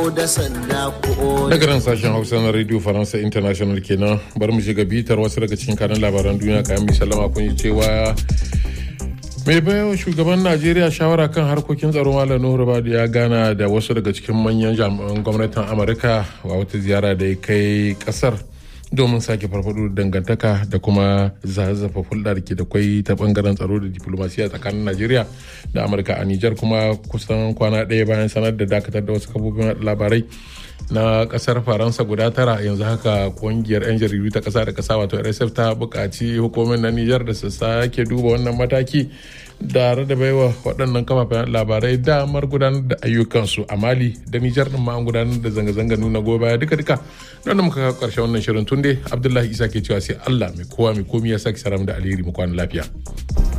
daga nan sashen hausa na radio faransa international kenan bari mu shiga bitar wasu daga cikin kanan labaran duniya kayan mai sallama kun yi cewa mai bayan shugaban najeriya shawara kan harkokin tsaro malam nuhu badu ya gana da wasu daga cikin manyan jami'an gwamnatin amurka a wata ziyara da ya kai kasar domin sake farfado da dangantaka da kuma zazzafa hulɗa da ke da kwai ta bangaren tsaro da diplomasiya tsakanin najeriya da amurka a nijar kuma kusan kwana ɗaya bayan sanar da dakatar da wasu kafofin labarai na kasar faransa guda tara yanzu haka kungiyar 'yan jaridu ta kasa da kasa wato rsf ta buƙaci hukumar na nijar da su sake duba wannan mataki tare da baiwa waɗannan kafafen labarai damar gudanar da ayyukansu a mali da nijar ɗin ma an gudanar da zanga-zanga nuna goyon baya duka-duka don da muka kawo ƙarshen wannan shirin tunde abdullahi isa ke cewa sai allah mai kowa mai komi ya sake saram da alheri mu kwana lafiya.